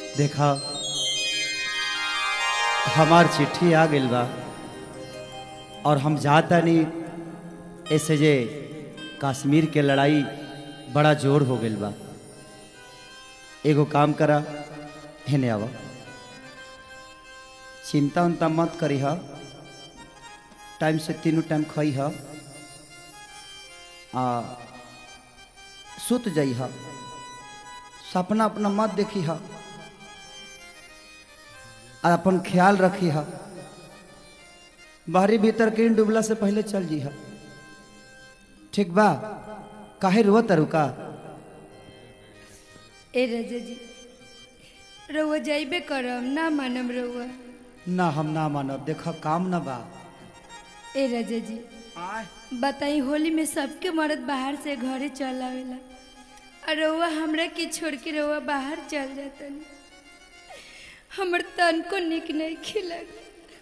देखा हमार चिट्ठी आ गइल बा और हम जाता नहीं ऐसे जे कश्मीर के लड़ाई बड़ा जोर हो गइल बा एगो काम करा हेने आवा चिंता उनता मत करी हा टाइम से तीनों टाइम खई हा आ सुत जाई हा सपना अपना मत देखी हा और अपन ख्याल रखी हा बाहरी भीतर किन डूबला से पहले चल जी हा ठीक बा काहे रुआ तरुका ए राजा जी रउआ जाइबे करम ना मानम रउआ ना हम ना मानब देख काम ना बा ए राजा जी बताई होली में सबके मर्द बाहर से घरे चल आवेला और रउआ हमरा के छोड़ के रउआ बाहर चल जातन हमर तन को निक नहीं खिलग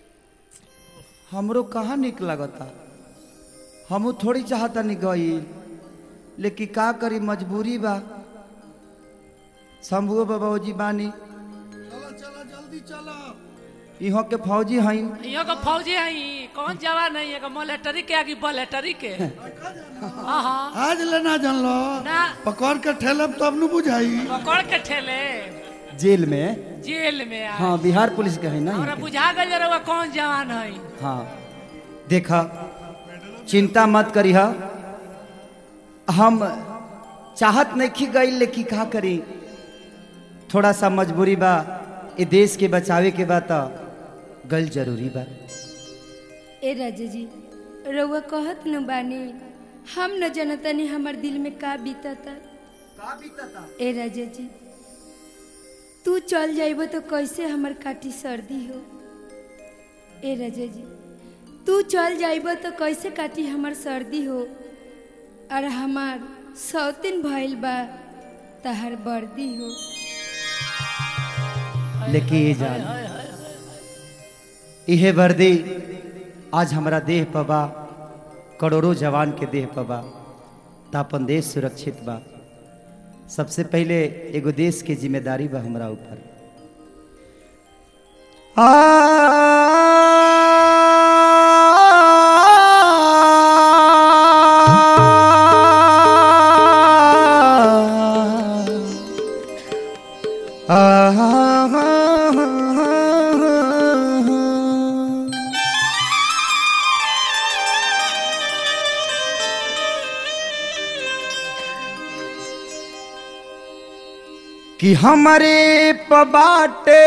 हमरो कहाँ निक लगता हमू थोड़ी चाहता नहीं गई लेकिन का करी मजबूरी बा शंभुओ बाबा जी बानी चलो चलो जल्दी चलो इहो के फौजी हई यहाँ का फौजी है कौन जवान है यहाँ का मिलिट्री के आगे मिलिट्री के हाँ हाँ आज लेना जान लो ना पकड़ के ठेलब तब न बुझाई पकड़ के ठेले जेल में जेल में आ हाँ बिहार पुलिस के है ना हमरा बुझा गल रहा कौन जवान है हाँ देखा चिंता मत करी हा हम चाहत नहीं खी गई लेकिन का करी थोड़ा सा मजबूरी बा ये देश के बचावे के बा तो गल जरूरी बा ए राजा जी रउआ कहत न बानी हम न जनतनी हमर दिल में का बीतता ए राजा जी तू चल जाइबो तो कैसे हमर काटी सर्दी हो ए राजा जी तू चल जाइबो तो कैसे काटी हमर सर्दी हो और हमार सौतिन भइल बा तहर वर्दी हो लेकिन ये जान इहे वर्दी आज हमारा देह पबा करोड़ों जवान के देह पबा तो अपन देश सुरक्षित बा सबसे पहले एगो देश के जिम्मेदारी बा हमरा ऊपर कि हमारे पबाटे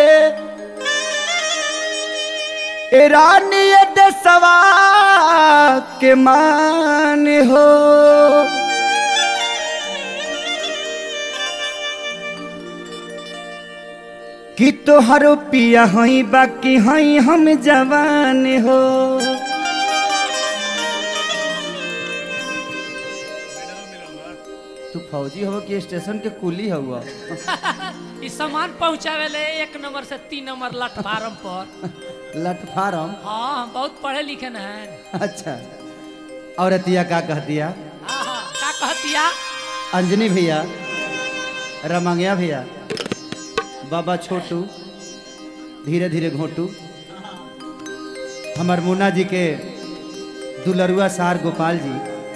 रानी दसवा के मान हो कि तोहरो पिया हई बाकी हई हम जवान हो तू फौजी हो कि स्टेशन के कुली हुआ ई सामान पहुँचावे ले एक नंबर से तीन नंबर प्लेटफार्म पर लट फार्म हाँ हम बहुत पढ़े लिखे न हैं अच्छा औरतिया का कह दिया हाँ हाँ का कहतिया अंजनी भैया रमंगिया भैया बाबा छोटू धीरे धीरे घोटू हमार मुन्ना जी के दुलरुआ सार गोपाल जी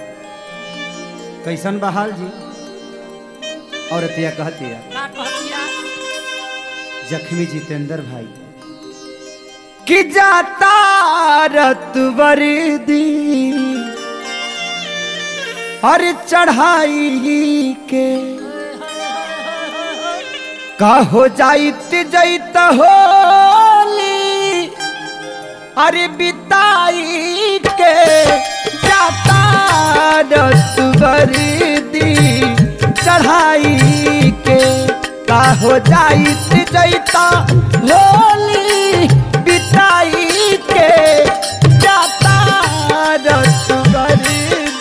कैसन बहाल जी औरतिया कहतिया का कहतिया जख्मी जितेंद्र भाई कि जाता रत वर्दी हर चढ़ाई के का हो जाइत जैत होली अरे बिताई के जाता रत वर्दी चढ़ाई के का हो जाइत जैता होली बिताई के जाता रत वर्दी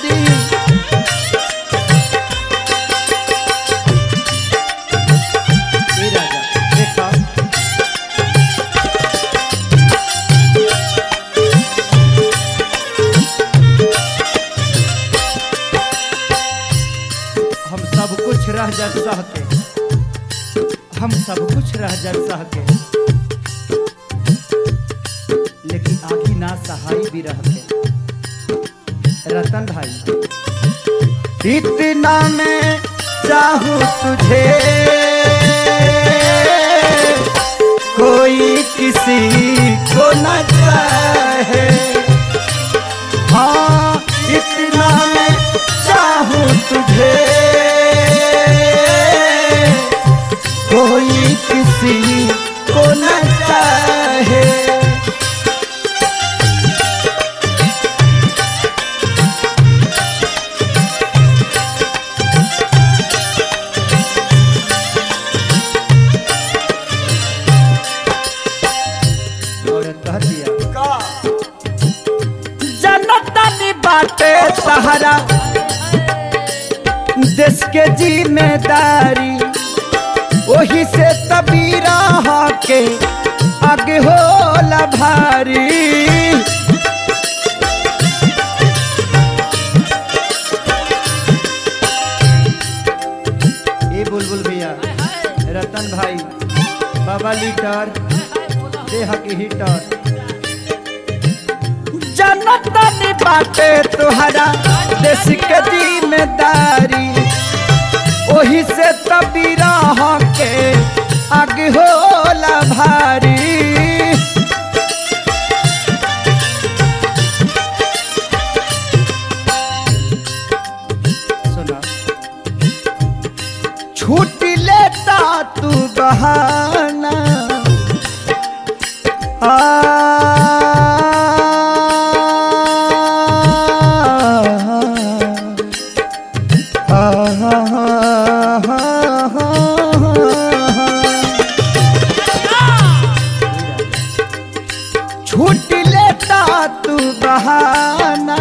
ए राजा देखा हम सब कुछ रह जा सह के हम सब कुछ रह जल सह के लेकिन आखी ना सहाय भी रह के रतन भाई इतना मैं चाहूँ तुझे कोई किसी को न चाहे हाँ इतना मैं चाहूँ तुझे कोई किसी को न चाहे और कह दिया जनतनी बाटे सहारा देश के जिम्मेदारी वही से तबीरा के आगे होला भारी ए बुलबुल भैया रतन भाई बाबा लीटर देह के हीटर जनतनी बाटे तुहरा देश के जिम्मेदारी ओही से तबीरा के आगे होला भारी सुना छुट्टी लेता तू बहाना आ छूट लेता तू बहाना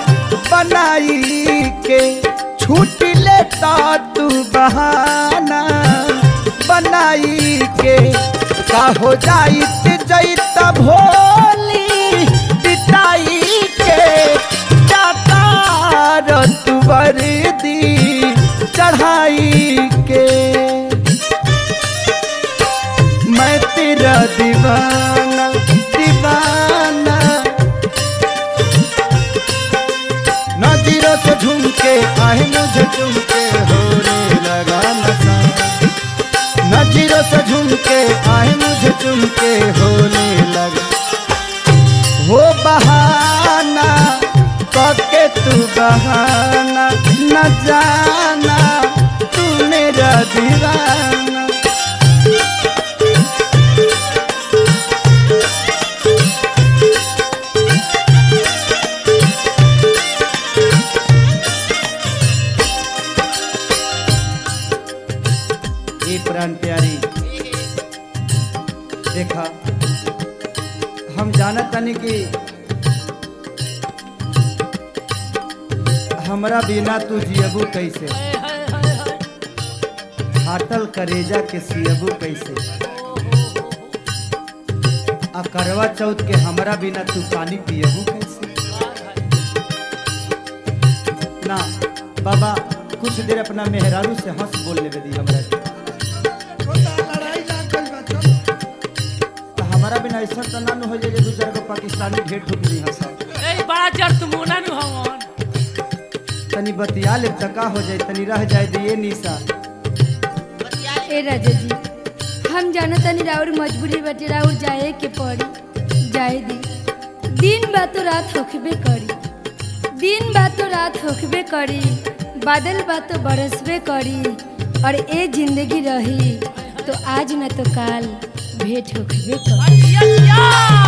बनाई के छूट लेता तू बहाना बनाई के का हो जाइत जैत भोली पिटाई के जाता रत वर्दी चढ़ाई के मैं तेरा दीवाना दीवाना नजरों से झुमके आए मुझे झुमके होने लगा नशा नजरों से झुमके आए मुझे झुमके होने लगा वो बहाना करके तू बहाना न जाना तू मेरा दीवाना ये प्राण प्यारी देखा हम जानत तनी कि हमरा बिना तू जियबू कैसे फाटल करेजा के सियबू कैसे आ करवा चौथ के हमरा बिना तू पानी पियबू कैसे ना बाबा कुछ देर अपना मेहरारू से हंस बोल लेवे दी हमरा के। छोटा लड़ाई ना कइल बा चलो तो हमारा बिना ऐसा तो ना न हो जाए जे दू चार गो पाकिस्तानी ढेर ठुक दी हंसा ए बड़ा जड़ तुमुना नु हवन तनी बतिया ले तका हो जाए तनी रह जाए दिए निशा ए राजा जी हम जाना तनी राउर मजबूरी बाटे राउर जाए के पड़ी जाए दी दिन बा तो रात होखबे करी दिन बा तो रात होखबे करी बादल बा तो बरसबे करी और ए जिंदगी रही तो आज न तो काल भेंट होखबे करी या या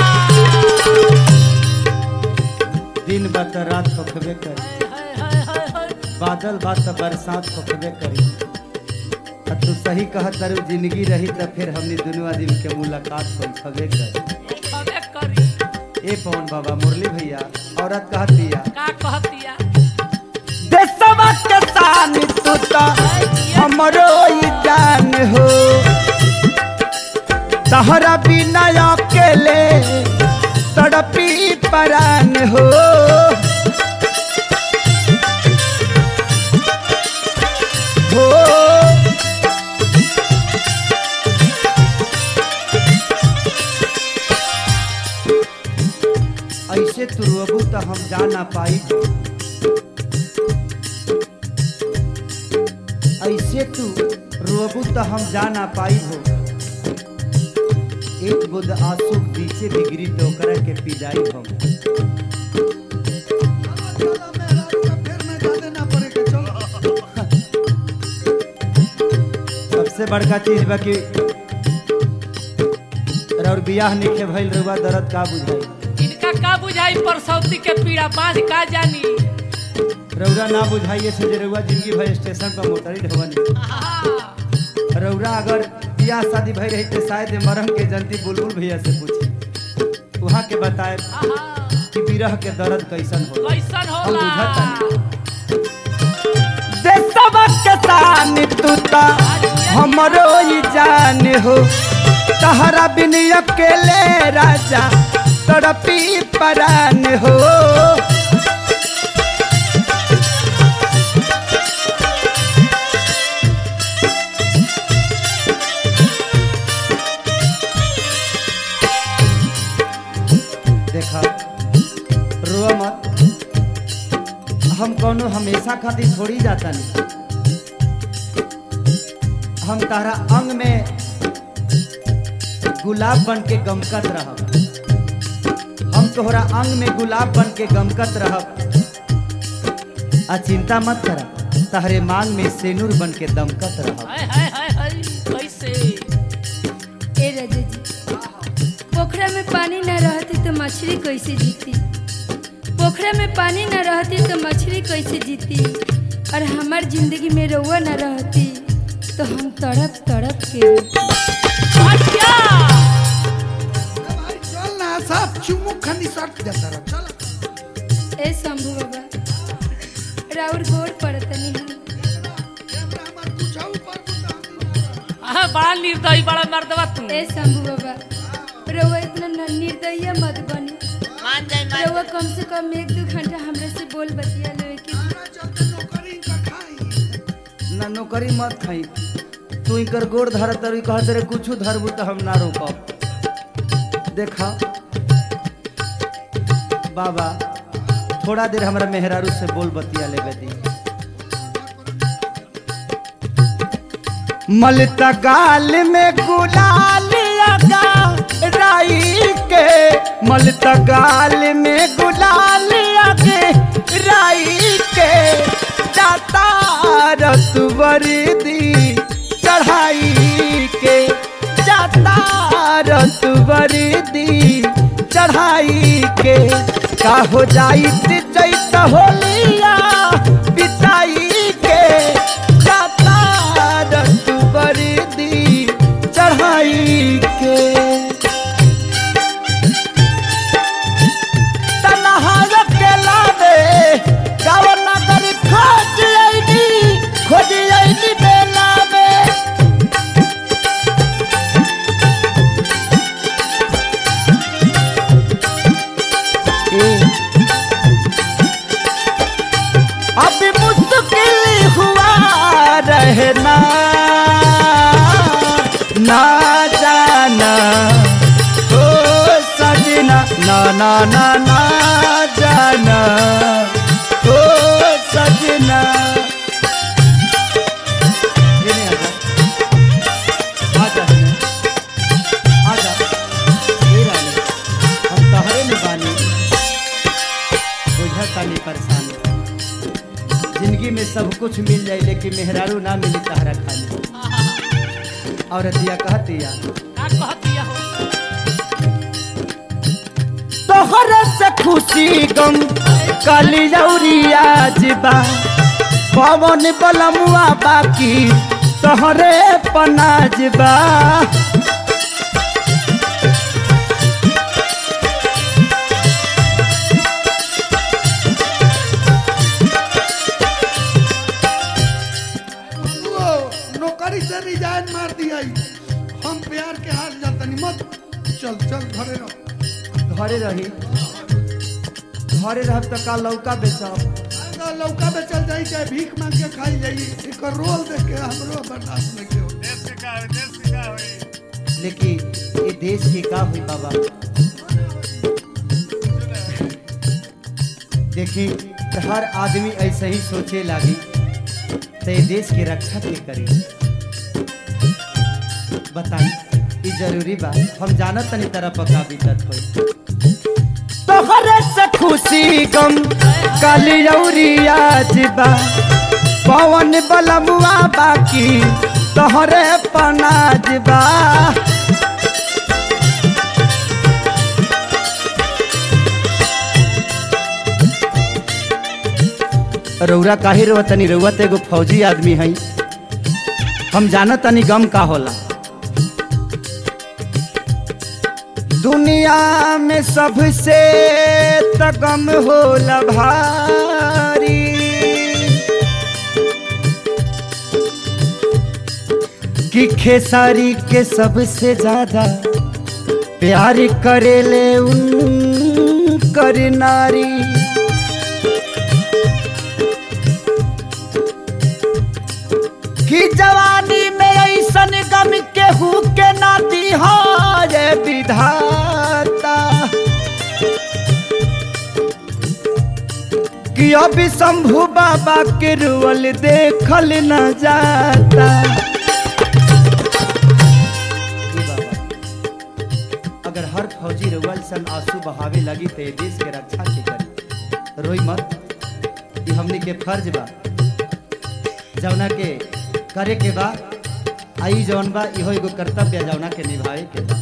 दिन बात रात होखबे करी बादल बात बरसात होखबे करी आ तू सही कहत तारू जिंदगी रही त फिर हमनी दुनू आदमी के मुलाकात होखबे करी हवे करी ए पवन बाबा मुरली भैया औरत कहत दिया का कहतिया देशवा के शान तू तो हमरो ई जान हो तहरा बिना अकेले तड़पी परान हो हो ऐसे तू रोबू तो हम जा ना पाई ऐसे तू रोबू तो हम जा ना पाई हो एक बुद आंसू पीछे बिगड़ी तो ओकरा के पिजाई हम चलो मेहरारू का फेर में जाने ना पड़े के चलो सबसे बड़का चीज बा कि और बियाह निखे भइल रुआ दर्द का बुझाई इनका का बुझाई परसौती के पीड़ा बांध का जानी रौरा ना बुझाइए से जे रउआ जिंदगी भर स्टेशन पर मोटरी ढवनी आहा, रौरा अगर बियाह शादी भई रही तो शायद मरम के जनती बुलबुल भैया से पूछी वहाँ के बताए आहा, कि विरह के दर्द कैसन हो कैसन हम होला बुझत देशवा के शान तू ता हमरो ही जान हो तहरा बिन अकेले राजा तड़पी परान हो देखा रो मत हम कोनो हमेशा खातिर छोड़ी जाता नहीं हम तारा अंग में गुलाब बन के गमकत रहब हम तोहरा अंग में गुलाब बन के गमकत रहब आ चिंता मत करा तहरे मांग में सेनुर बन के दमकत रहब हाय हाय हाय हाय कैसे ए राजा जी पोखरा में पानी न रहती तो मछली कैसे जीती पोखरा में पानी न रहती तो मछली कैसे जीती और हमार जिंदगी में रउआ न रहती तो हम तड़प तड़प के अच्छा ए भाई चल ना सब चुमुक खनी सट जाता रह चल ए शंभू बाबा राउर गोड़ पड़तनी हम कैमरा हमार पूछा ऊपर बुता आहा, बड़ा निर्दयी बड़ा मर्दवा तू ए शंभू बाबा रउआ इतना न- निर्दयी मत बनी मान जाए मान रउआ कम से कम एक दो घंटा हमरा से बोल बतिया लेवे के हमरा चलते नौकरी का खाई ना नौकरी मत खाई तू इनकर गोड़ धर तर कह तेरे कुछ धरबू तो हम ना रोकब देखा बाबा थोड़ा देर हमरा मेहरारू से बोल बतिया ले दी मलता गाल में गुलाल लगा राई के मलता गाल में गुलाल लगे राई के जाता रसवर दी चढ़ाई के जाता रसवर दी चढ़ाई के का हो जाई चैत होलिया बिताई के जाता रसवर दी चढ़ाई के तनहार के लावे गाँव नगर खोज अइनी खोज अइनी बेलावे अभी मुश्किल हुआ रहना ना जाना ओ सजना ना ना ना ना जाना ओ सजना ये नहीं आजा आजा आजा ये रानी हम तहरे में बानी बुझा तानी परेशानी जिंदगी में सब कुछ मिल जाए लेकिन मेहरारू ना मिली तहरा खाली और दिया कहतिया का कहतिया हो तोहरे से खुशी गम कलियौरिया जिबा पवन बलमुआ बाकी तोहरे पनाजबा वो नौकरी से रिजाइन मार दिया हम प्यार के हाथ जातनी मत चल चल घरे रहो घरे रही घरे रहब तो का लौका बेचब आगा लौका में चल जाई चाहे भीख मांग के खाई जाई एक रोल देख के हमरो बर्दाश्त नहीं हो लेकिन ये देश के का हुई बाबा देखी हर आदमी ऐसे ही सोचे लागी तो ये देश की रक्षा के करी बताई ई जरूरी बा हम जानत तनी तरह पका बीतत होई तोहरे से खुशी गम कलियौरी आज बा पवन बलमुआ बाकी तोहरे पनाज बा रौरा काहे रहुआ तनी रउआ तो एगो फौजी आदमी है हम जानत तनी गम का होला दुनिया में सबसे त गम होला भारी कि खेसारी के सबसे ज्यादा प्यार करेले उन कर नारी कि जवानी में ऐसन गम केहू के नाती हारे विधाता कि अभी शंभू बाबा के रुअल देखल न जाता अगर हर फौजी रुअल सन आंसू बहावे लगी तो ये देश के रक्षा के करी रोई मत ये हमनी के फर्ज बा जौना के करे के बा आई जौन बा इहो एगो कर्तव्य है जौना के निभावे के बा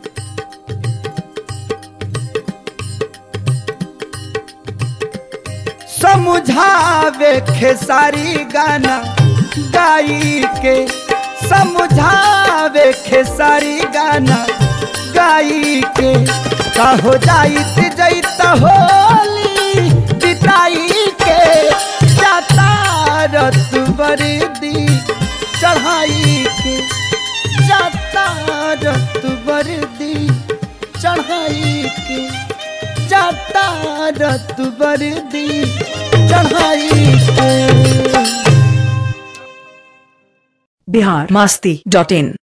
समझावे खेसारी गाना गाई के समझावे खेसारी गाना गाई के कहो जाइत जैत होली बिताई के जाता रत बरदी चढ़ाई के जाता रत बरदी चढ़ाई के जाता रत बरदी चढ़ाई के बिहार मास्ती डॉट इन